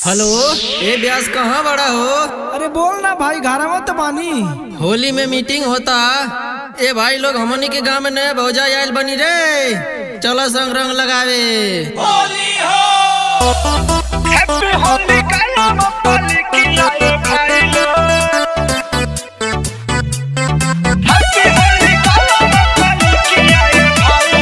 hello ए ब्यास कहाँ बड़ा हो अरे बोल ना भाई घरवा तो बानी होली में मीटिंग होता ए भाई लोग हमनी के गांव में नए भौजा आयल बनी रे चलो संग रंग लगावे हैप्पी होली काला मप्पाली की आए भाई लोग हैप्पी होली काला मप्पाली की आए भाई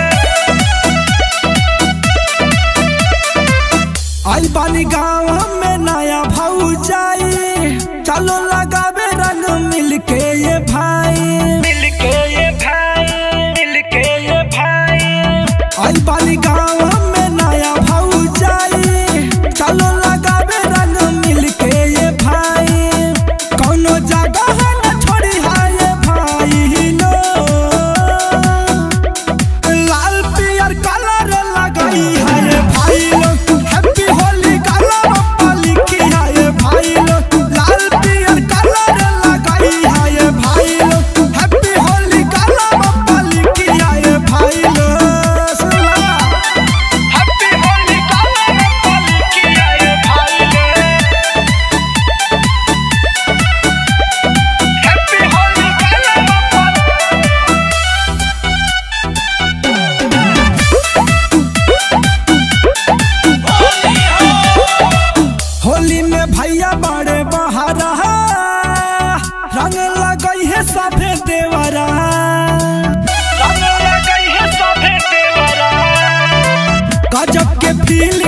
लोग आई बानी गाँव में नया भौजाई चलो लगावे रंग मिलके ये भाई मिलके ये भाई मिलके ये भाई आई बानी गाँव में नया भौजाई चलो लगावे रंग मिलके ये भाई कौनो जगह न छोड़ी है ये भाई लो लाल पियर कलर लगाई है ये भाई लो हैप्पी होली कलर मप्पाली की है ये भाई लो लाल पियर कलर लगाई है ये भाई लो हैप्पी होली कलर मप्पाली की है ये भाई लो सुना हैप्पी होली काला मप्पाली की आए भाई लोग हैप्पी होली काला मप्पाली होली में भैया बड़े बहारा रंग लगई है सफेद देवरा रंग लगाई है सभे देवरा गजब के फील